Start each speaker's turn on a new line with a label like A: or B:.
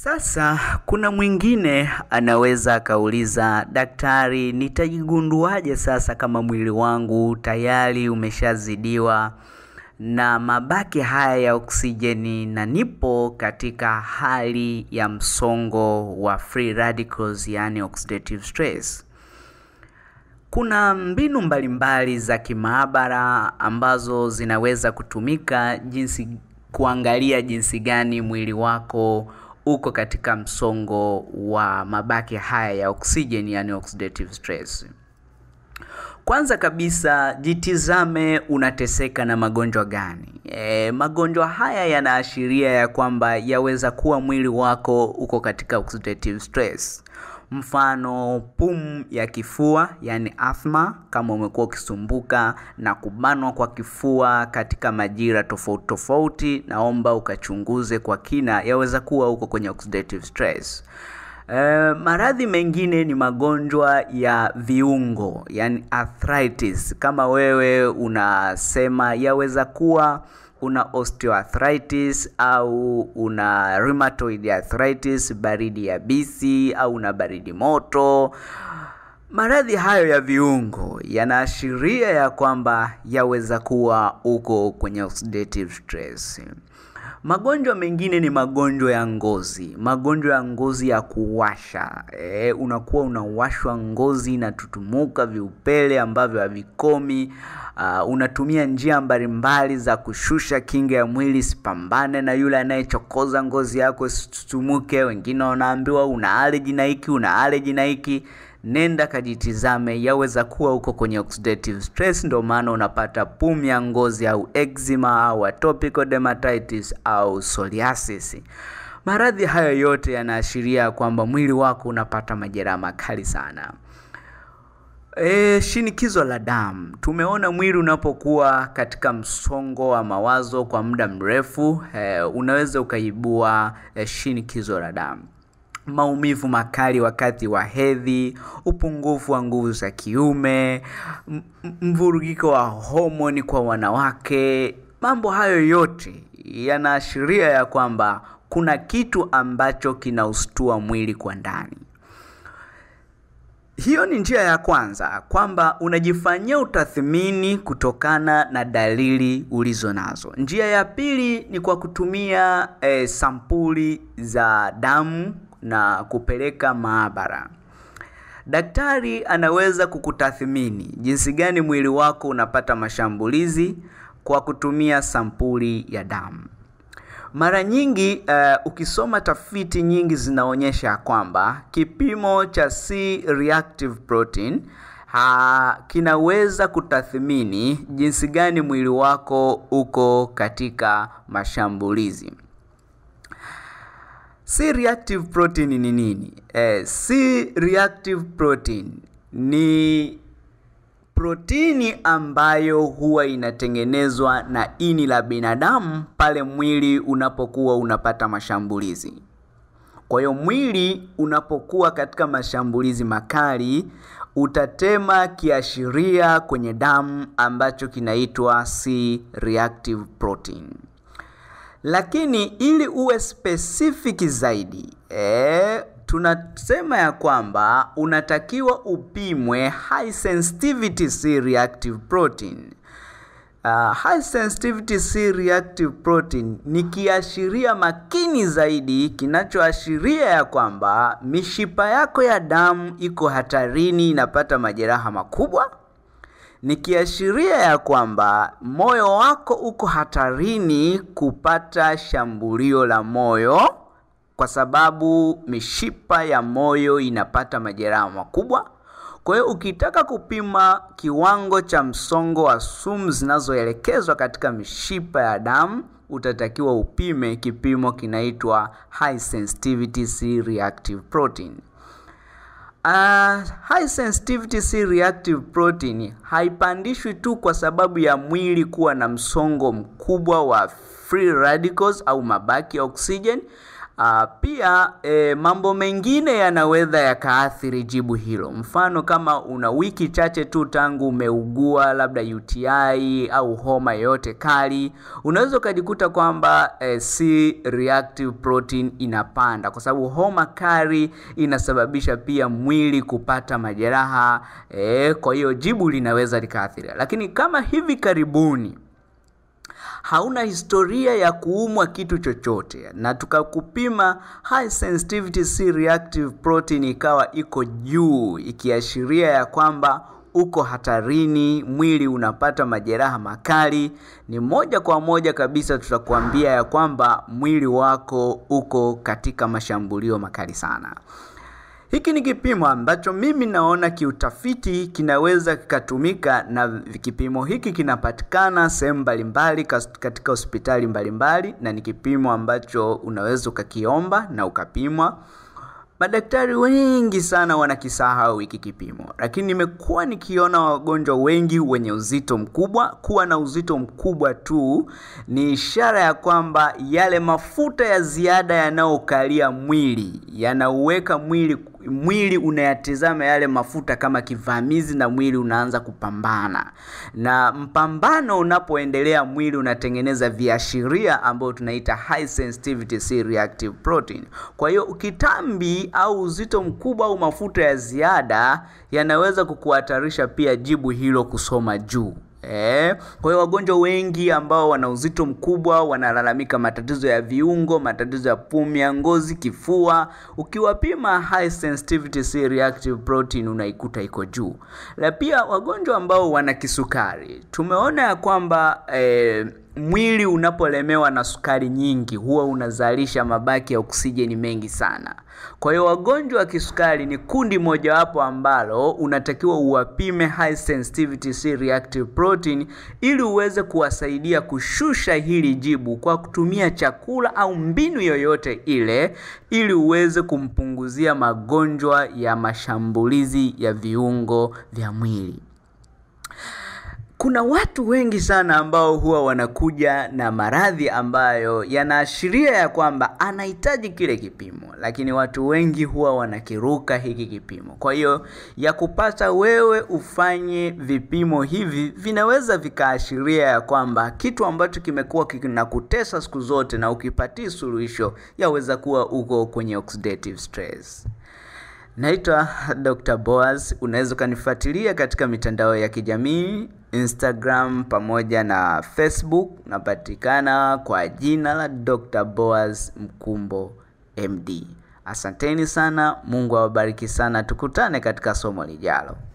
A: Sasa kuna mwingine anaweza akauliza, daktari, nitajigunduaje sasa kama mwili wangu tayari umeshazidiwa na mabaki haya ya oksijeni na nipo katika hali ya msongo wa free radicals, yani oxidative stress. Kuna mbinu mbalimbali za kimaabara ambazo zinaweza kutumika jinsi kuangalia jinsi gani mwili wako uko katika msongo wa mabaki haya ya oksijeni yani oxidative stress. Kwanza kabisa jitizame unateseka na magonjwa gani. E, magonjwa haya yanaashiria ya kwamba yaweza kuwa mwili wako uko katika oxidative stress. Mfano pumu ya kifua yani asthma, kama umekuwa ukisumbuka na kubanwa kwa kifua katika majira tofauti tofauti, naomba ukachunguze kwa kina, yaweza kuwa uko kwenye oxidative stress. E, maradhi mengine ni magonjwa ya viungo yani arthritis. Kama wewe unasema yaweza kuwa una osteoarthritis au una rheumatoid arthritis, baridi yabisi au una baridi moto. Maradhi hayo ya viungo yanaashiria ya kwamba yaweza kuwa uko kwenye oxidative stress. Magonjwa mengine ni magonjwa ya ngozi, magonjwa ya ngozi ya kuwasha. E, unakuwa unawashwa ngozi inatutumuka, viupele ambavyo havikomi. Uh, unatumia njia mbalimbali za kushusha kinga ya mwili sipambane na yule anayechokoza ngozi yako isitutumuke. Wengine wanaambiwa una allergy na hiki, una allergy na hiki. Nenda kajitizame, yaweza kuwa uko kwenye oxidative stress, ndio maana unapata pumu ya ngozi au eczema au atopical dermatitis au psoriasis. Maradhi hayo yote yanaashiria kwamba mwili wako unapata majeraha makali sana. E, shinikizo la damu. Tumeona mwili unapokuwa katika msongo wa mawazo kwa muda mrefu, e, unaweza ukaibua e, shinikizo la damu maumivu makali wakati wa hedhi, upungufu wa nguvu za kiume, mvurugiko wa homoni kwa wanawake. Mambo hayo yote yanaashiria ya kwamba kuna kitu ambacho kinaustua mwili kwa ndani. Hiyo ni njia ya kwanza, kwamba unajifanyia utathmini kutokana na dalili ulizo nazo. Njia ya pili ni kwa kutumia eh, sampuli za damu na kupeleka maabara. Daktari anaweza kukutathmini jinsi gani mwili wako unapata mashambulizi kwa kutumia sampuli ya damu. Mara nyingi uh, ukisoma tafiti nyingi zinaonyesha kwamba kipimo cha C reactive protein ha, kinaweza kutathmini jinsi gani mwili wako uko katika mashambulizi. C reactive protein ni nini? Eh, C reactive protein ni protini ambayo huwa inatengenezwa na ini la binadamu pale mwili unapokuwa unapata mashambulizi. Kwa hiyo mwili unapokuwa katika mashambulizi makali, utatema kiashiria kwenye damu ambacho kinaitwa C reactive protein. Lakini ili uwe specific zaidi eh, tunasema ya kwamba unatakiwa upimwe high sensitivity C reactive protein. Uh, high sensitivity C reactive protein ni kiashiria makini zaidi kinachoashiria ya kwamba mishipa yako ya damu iko hatarini, inapata majeraha makubwa. Ni kiashiria ya kwamba moyo wako uko hatarini kupata shambulio la moyo kwa sababu mishipa ya moyo inapata majeraha makubwa. Kwa hiyo ukitaka kupima kiwango cha msongo wa sumu zinazoelekezwa katika mishipa ya damu, utatakiwa upime kipimo kinaitwa high sensitivity C reactive protein. Uh, high sensitivity C reactive protein haipandishwi tu kwa sababu ya mwili kuwa na msongo mkubwa wa free radicals au mabaki ya oxygen Uh, pia e, mambo mengine yanaweza yakaathiri jibu hilo. Mfano, kama una wiki chache tu tangu umeugua labda UTI au homa yoyote kali, unaweza ukajikuta kwamba e, C reactive protein inapanda, kwa sababu homa kali inasababisha pia mwili kupata majeraha e, kwa hiyo jibu linaweza likaathiri. Lakini kama hivi karibuni hauna historia ya kuumwa kitu chochote na tukakupima high sensitivity C reactive protein ikawa iko juu, ikiashiria ya kwamba uko hatarini, mwili unapata majeraha makali, ni moja kwa moja kabisa tutakuambia ya kwamba mwili wako uko katika mashambulio makali sana. Hiki ni kipimo ambacho mimi naona kiutafiti kinaweza kikatumika, na kipimo hiki kinapatikana sehemu mbalimbali katika hospitali mbalimbali, na ni kipimo ambacho unaweza ukakiomba na ukapimwa. Madaktari wengi sana wanakisahau hiki kipimo, lakini nimekuwa nikiona wagonjwa wengi wenye uzito mkubwa. Kuwa na uzito mkubwa tu ni ishara ya kwamba yale mafuta ya ziada yanayokalia mwili yanauweka mwili mwili unayatizama yale mafuta kama kivamizi, na mwili unaanza kupambana. Na mpambano unapoendelea, mwili unatengeneza viashiria ambayo tunaita high sensitivity C reactive protein. Kwa hiyo ukitambi au uzito mkubwa au mafuta ya ziada yanaweza kukuhatarisha pia jibu hilo kusoma juu. Eh, kwa hiyo wagonjwa wengi ambao wana uzito mkubwa wanalalamika matatizo ya viungo, matatizo ya pumu ya ngozi, kifua. Ukiwapima high sensitivity C reactive protein unaikuta iko juu. Na pia wagonjwa ambao wana kisukari, tumeona ya kwamba eh, mwili unapolemewa na sukari nyingi huwa unazalisha mabaki ya oksijeni mengi sana. Kwa hiyo wagonjwa wa kisukari ni kundi mojawapo ambalo unatakiwa uwapime high sensitivity C reactive protein ili uweze kuwasaidia kushusha hili jibu kwa kutumia chakula au mbinu yoyote ile ili uweze kumpunguzia magonjwa ya mashambulizi ya viungo vya mwili. Kuna watu wengi sana ambao huwa wanakuja na maradhi ambayo yanaashiria ya kwamba anahitaji kile kipimo, lakini watu wengi huwa wanakiruka hiki kipimo. Kwa hiyo ya kupasa wewe ufanye vipimo hivi, vinaweza vikaashiria ya kwamba kitu ambacho kimekuwa kinakutesa siku zote na ukipatia suluhisho, yaweza kuwa uko kwenye oxidative stress. Naitwa Dr. Boaz. Unaweza ukanifuatilia katika mitandao ya kijamii Instagram pamoja na Facebook, napatikana kwa jina la Dr. Boaz Mkumbo MD. Asanteni sana, Mungu awabariki sana, tukutane katika somo lijalo.